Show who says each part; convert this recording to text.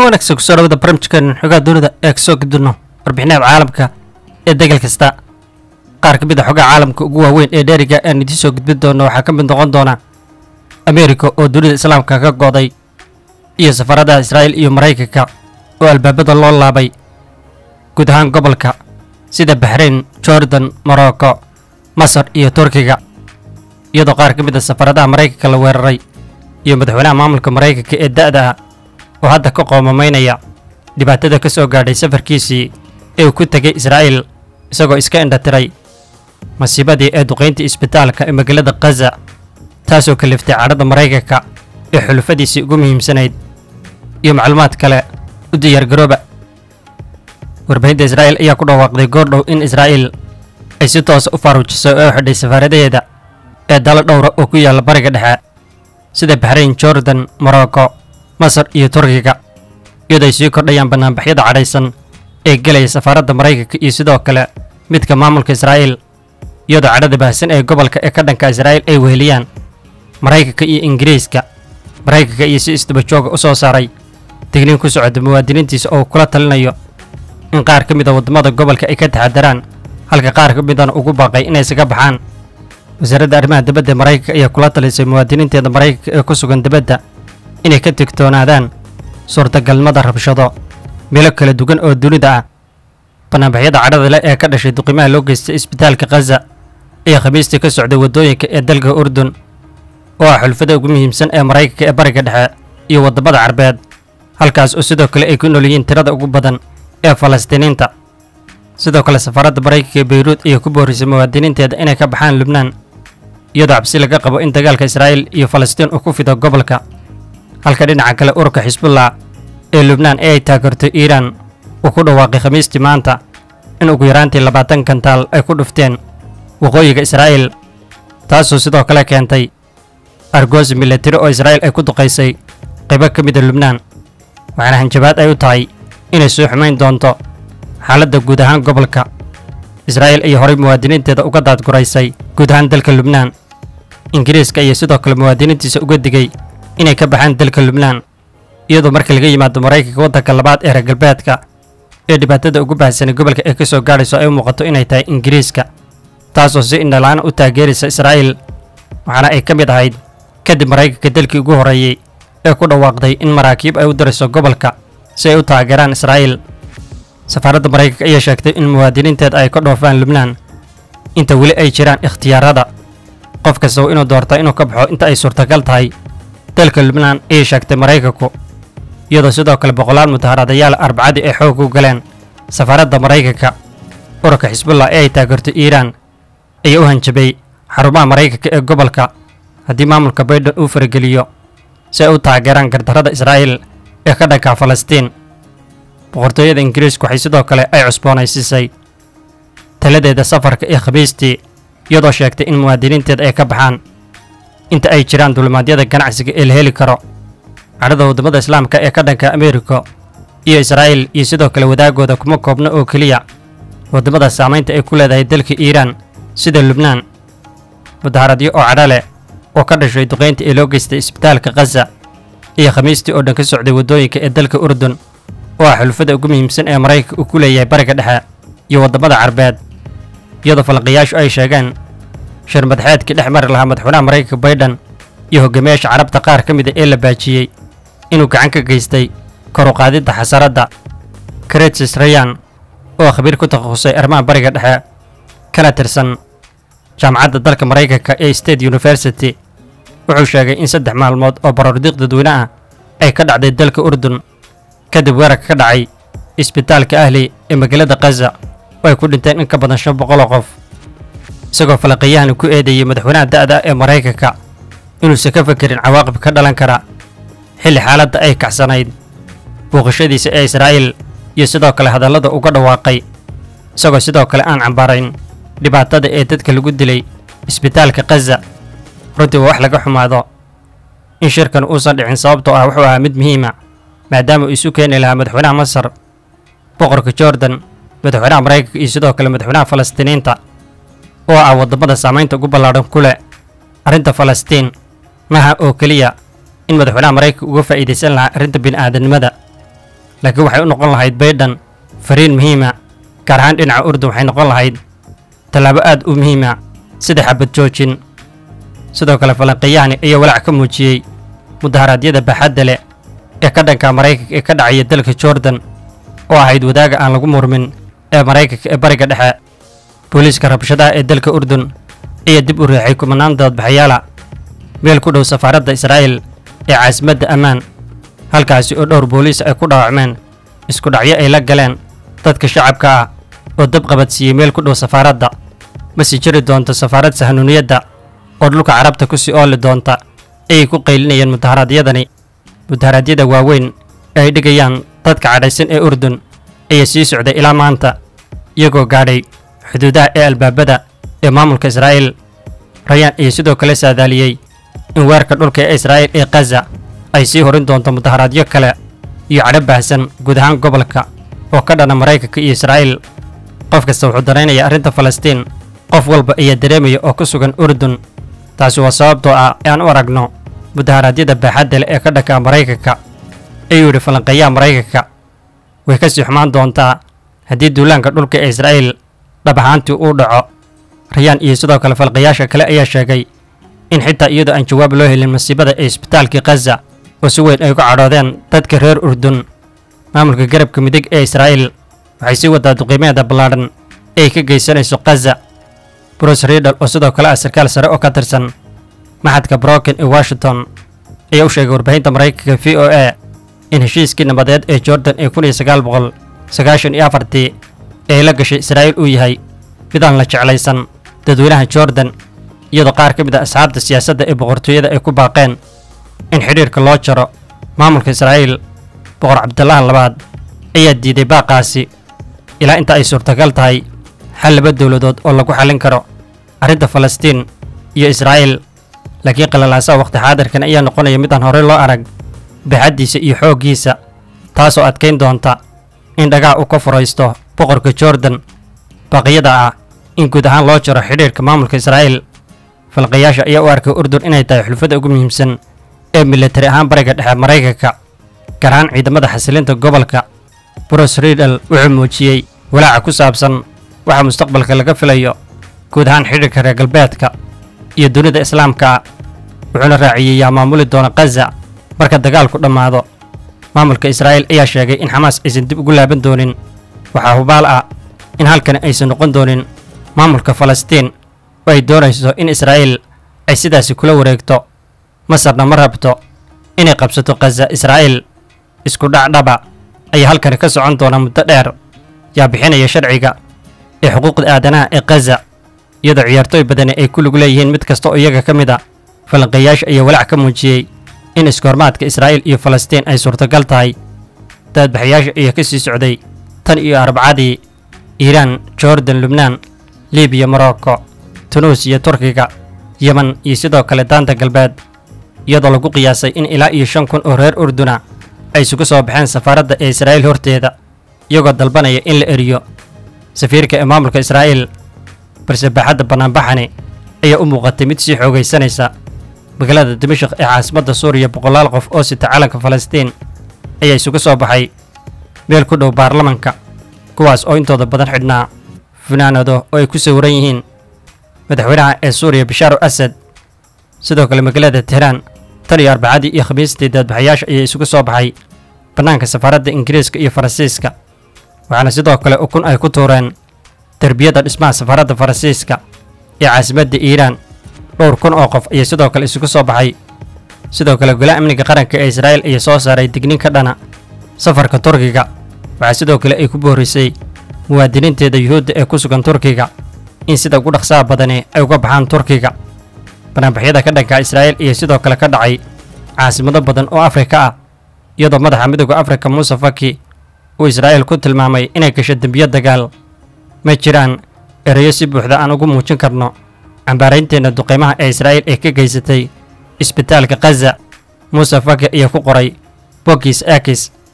Speaker 1: wanaagsan kusoo dhawada barnaamijkan xogaha dunida ee kasoo gudbino warbixinaha caalamka ee degal kasta qaar ka mid a xogaha caalamka ugu waaweyn ee dheeriga aan idiin soo gudbin doono waxaa ka mid noqon doona ameerika oo dunida islaamka ka go'day iyo safaradaha israa'iil iyo maraykanka oo albaabada loo laabay guud ahaan gobolka sida baxrayn jordan morocco masar iyo turkiga iyadoo qaar ka mid a safaradaha maraykanka la weeraray iyo madaxweynaha maamulka maraykanka ee da'da ah oo hadda ka qoomamaynaya dhibaatada ka soo gaadhay safarkiisii ee uu ku tegay israa'iil isagoo iska indhatiray masiibadii ee duqayntii isbitaalka ee magaalada khaza taasoo kaliftay cadhadda maraykanka ee xulufadiisii ugu muhiimsanayd iyo macluumaad kale u diyaargarooba warbaahinta israa'iil ayaa ku dhawaaqday goordhow in israa'iil ay si toosa u faaruujisay oo u xidhay safaaradaheeda ee dalo dhowra oo ku yaalla bariga dhexe sida baxrayn jordan morocco masar iyo turkiga iyadoo ay sii kordhayaan banaanbaxyada cadhaysan ee gelaya safaaradda maraykanka iyo sidoo kale midka maamulka israa'iil iyadoo cadhada baahsan ee gobolka ee ka dhanka israa'iil ay weheliyaan maraykanka iyo ingiriiska maraykanka iyo si isdabajooga u soo saaray digniin ku socota muwaadiniintiisa oo kula talinayo in qaar ka mid a waddamada gobolka ay ka taxadaraan halka qaar ka midana ugu baaqay inay isaga baxaan wasaaradda arrimaha dibadda ee maraykanka ayaa kula talisay muwaadiniinteeda maraykanka ee ku sugan dibadda inay ka digtoonaadaan suurtagalnimada rabshado meelo kala duwan oo dunida ah banaanbaxyada cadhada leh ee ka dhashay duqimaha loo geystay isbitaalka khaza ayaa khamiistii ka socday waddooyinka ee dalka urdun oo ah xulfada ugu muhiimsan ee maraykanka ee bariga dhexe iyo waddamada carbeed halkaas oo sidoo kale ay ku nool yihiin tirada ugu badan ee falastiiniinta sidoo kale safaaradda maraykanka ee beyruud ayaa ku boorisay muwaadiniinteeda inay ka baxaan lubnaan iyadoo cabsi laga qabo in dagaalka israa'iil iyo falastiin uu ku fido gobolka halka dhinaca kale ururka xisbullah ee lubnaan ee ay taageerto iiraan uu ku dhawaaqay khamiistii maanta in ugu yaraantii labaatan kantaal ay ku dhufteen waqooyiga israa'iil taasoo sidoo kale keentay argoosi milatari oo israa'iil ay ku duqaysay qaybo ka mida lubnaan waxaana hanjabaad ay u tahay inay soo xumayn doonto xaaladda guud ahaan gobolka israa'iil ayaa horay muwaadiniinteeda uga daadguraysay guud ahaan dalka lubnaan ingiriiska ayaa sidoo kale muwaadiniintiisa uga digay inay ka baxaan dalka lubnaan iyadoo marka laga yimaado maraykanka waddanka labaad ee reer galbeedka ee dhibaatada ugu baahsanay gobolka ee ka soo gaadhayso ay u muuqato inay tahay ingiriiska taasoo si indhalaan u taageeraysa israa'iil waxaana ay ka mid ahayd kadib maraykanka dalkii ugu horreeyey ee ku dhawaaqday in maraakiib ay u dirayso gobolka si ay u taageeraan israa'iil safaaradda maraykanka ayaa sheegtay in muwaadiniinteeda ay ka dhoofaan lubnaan inta weli ay jiraan ikhtiyaarada qof kasta waa inuu doortaa inuu ka baxo inta ay suurtagal tahay dalka lubnaan ayay sheegtay maraykanku iyadoo sidoo kale boqolaal mudaharaadayaal arbacadii ay xoog u galeen safaaradda maraykanka ururka xisbullah ee ay taageerto iiraan ayaa u hanjabay xarumaha maraykanka ee gobolka haddii maamulka baydhan uu farageliyo si ay u taageeraan gardarrada israa'iil ee ka dhanka falastiin boqortooyada ingiriisku waxay sidoo kale ay cusboonaysiisay taladeeda safarka ee khamiistii iyadoo sheegtay in muwaadiniinteeda ay ka baxaan inta ay jiraan dulimaadyada ganacsiga ee la heli karo cadhada waddamada islaamka ee ka dhanka ameerika iyo israa'iil iyo sidoo kale wadaagooda kuma koobna oo keliya waddamada saamaynta ay ku leedahay dalka iiraan sida lubnaan mudaharadyo oo cadho leh oo ka dhashay duqaynta ee loo geystay isbitaalka khaza iyo khamiistii oo dhan ka socday waddooyinka ee dalka urdun oo ah xulufada ugu muhiimsan ee maraykanka uu ku leeyahay bariga dhexe iyo waddamada carbeed iyadoo falanqayaashu ay sheegeen shir madaxeedkii dhex mari lahaa madaxweynaha maraykanka baydhan iyo hogaamiyaasha carabta qaar ka mid a ee la baajiyey inuu gacan ka geystay kor u qaadidda xasaradda karetsis rayan oo khabiir ku takhasusay arrimaha bariga dhexe kana tirsan jaamacadda dalka maraykanka ee state university wuxuu sheegay in saddex maalmood oo baroordiiq dadweyne ah ay ka dhacday dalka urdun kadib weerarka ka dhacay isbitaalka ahli ee magaalada khaza oo ay ku dhinteen in ka badan shan boqoloo qof isagoo falanqeeyahani ku eedeeyey madaxweynaha da'da ee maraykanka inuusan ka fekerin cawaaqib ka dhalan kara xilli xaaladda ay kacsanayd booqashadiisa ee israa'iil iyo sidoo kale hadallada uga dhawaaqay isagoo sidoo kale aan cambaarayn dhibaatada ee dadka lagu dilay isbitaalka khaza runtii waa wax laga xumaado in shirkan uusan dhicin sababtoo ah wuxuu ahaa mid muhiima maadaama uu isu keeni lahaa madaxweynaha masar boqorka jordan madaxweynaha maraykanka iyo sidoo kale madaxweynaha falastiiniinta oo ah waddamada saamaynta ugu ballaadhan ku leh arrinta falastiin maaha oo keliya in madaxweynaha maraykanka uga faa'iidaysan lahaa arrinta bini'aadanimada laakiin waxay u noqon lahayd baydhan fariin muhiima gaar ahaan dhinaca urdun waxay noqon lahayd tallaabo aad u muhiima sida xabad joojin sidoo kale falanqiyahani ayaa walaac ka muujiyey mudaharaadyada baaxadda leh ee ka dhanka maraykanka ee ka dhacaya dalka jordan oo ahayd wadaaga aan lagu murmin ee maraykanka ee bariga dhexe booliiska rabshadaha ee dalka urdun ayaa dib u riixay kumanaan doodbaxayaala meel ku dhow safaaradda israa'iil ee caasimadda ammaan halkaasi oo dhowr booliis ay ku dhaawacmeen isku dhacyo ay la galeen dadka shacabka ah oo dab qabadsiiyey meel ku dhow safaaradda ma sii jiri doonto safaarad sahanuuniyadda oo dhulka carabta ku sii ooli doonta ayay ku qaylinayeen mudaharaadyadani mudaharaadyada waaweyn ee ay dhigayaan dadka cadhaysan ee urdun ayaa sii socday ilaa maanta iyagoo gaadhay xuduudaha ee albaabada ee maamulka israa'iil rayaan ayaa sidoo kale saadaaliyey in weerarka dhulka ee israa'iil ee khaza ay sii horin doonto mudaharaadyo kale iyo cadho baahsan guud ahaan gobolka oo ka dhana maraykanka iyo israa'iil qof kasta wuxuu daraynayaa arrinta falastiin qof walba ayaa dareemaya oo ku sugan urdun taasi waa sababtoo ah ee aan u aragno mudaharaadyada baaxadda leh ee ka dhanka maraykanka ayuu yidhi falanqeeyaha maraykanka way ka sii xumaan doontaa haddii duulaanka dhulka ee israa'iil dhab ahaantii uu dhaco rayaan iyo sidoo kale falqayaasha kale ayaa sheegay in xitaa iyadoo aan jawaab loo helin masiibada ee isbitaalkii khaza oo si weyn ay uga cadhoodeen dadka reer urdun maamulka garabka midig ee israa'iil waxay sii wadaa duqiimeeda ballaadhan ee ay ka geysanayso khaza bruce riidal oo sidoo kale ah sarkaal sare oo ka tirsan maxadka broken ee washington ayaa u sheegay warbaahinta maraykanka v o a in heshiiskii nabadeed ee jordan ee kun iyo sagaal boqol sagaashan iyo afartii ee la gashay israa'iil uu yahay mid aan la jeclaysan dadweynaha jordan iyadoo qaar ka mid ah asxaabta siyaasadda ee boqortooyada ay ku baaqeen in xidhiirka loo jaro maamulka israa'iil boqor cabdillaha labaad ayaa diiday baaqaasi ilaa inta ay suurtagal tahay xal laba dowladood oo lagu xallin karo arrinta falastiin iyo israa'iil laakiin qalalaasaha wakhti xaadirkan ayaa noqonaya mid aan horey loo arag baaxaddiisa iyo xooggiisa taasoo adkayn doonta in dhagaha uu ka furaysto boqorka jordan baaqyada ah in guud ahaan loo jaro xidhiirka maamulka israa'iil falqayaasha ayaa u arkay urdun inay tahay xulfada ugu muhiimsan ee militari ahaan bariga dhexe maraykanka gaar ahaan ciidamada xasilinta gobolka bruce riidal wuxuu muujiyey walaaca ku saabsan waxa mustaqbalka laga filayo guud ahaan xidhiirka reer galbeedka iyo dunida islaamka wuxuuna raaciyey yaa maamuli doona khaza marka dagaalku dhammaado maamulka israa'iil ayaa sheegay in xamaas aysan dib ugu laaban doonin waxaa hubaal ah in halkani aysan noqon doonin maamulka falastiin oo ay doonayso in israa'iil ay sidaasi kula wareegto masarna ma rabto inay qabsato khaza israa'iil isku dhacdhaba ayaa halkani ka socon doona muddo dheer yaa bixinaya sharciga ee xuquuqda aadanaha ee khaza iyadoo ciyaartooy badani ay ku lug leeyihiin mid kasta oo iyaga ka mid a falanqeeyaasha ayaa walaac ka muujiyey in iskoormaadka israa'iil iyo falastiin ay suurtagal tahay daadbaxayaasha ayaa ka sii socday tan iyo arbacadii iiraan jordan lubnaan libiya morocco tunuusiya turkiga yemen iyo sidoo kale daanta galbeed iyadoo lagu qiyaasay in ilaa iyo shan kun oo reer urduna ay isugu soo baxeen safaaradda ee israa'iil horteeda iyagoo dalbanaya in la eriyo safiirka ee maamulka israa'iil balse baaxadda bannaanbaxani ayaa u muuqatay mid sii xoogaysanaysa magaalada dimashik ee caasimadda suuriya boqolaal qof oo sita calanka falastiin ayaa isugu soo baxay meel ku dhow baarlamanka kuwaas oo intooda badan xidhnaa funaanado oo ay ku sawiran yihiin madaxweynaha ee suuriya bashaar asad sidoo kale magaalada tehraan tan iyo arbacadii iyo khamiistii daadbaxayaasha ayaa isugu soo baxay bannaanka safaaradda ingiriiska iyo faransiiska waxaana sidoo kale ukun ay ku tuureen derbiyada dhismaha safaaradda faransiiska ee caasimadda iiraan dhowr kun oo qof ayaa sidoo kale isugu soo baxay sidoo kale golaha amniga qaranka ee israa'iil ayaa soo saaray digniin ka dhana safarka turkiga waxaa sidoo kale ay ku boorisay muwaadiniinteeda yuhuudda ee ku sugan turkiga in sida ugu dhaqsaha badani ay uga baxaan turkiga banaanbaxyada ka dhanka israa'iil iyo sidoo kale ka dhacay caasimado badan oo afrika ah iyadoo madaxa midooda afrika muuse faki uu israa'iil ku tilmaamay inay gasho dembiyo dagaal ma jiraan erayo si buuxda aan ugu muujin karno cambaaraynteenna duqeymaha ee israa'iil ee ka geysatay isbitaalka khaza muuse faki ayaa ku qoray bogis akis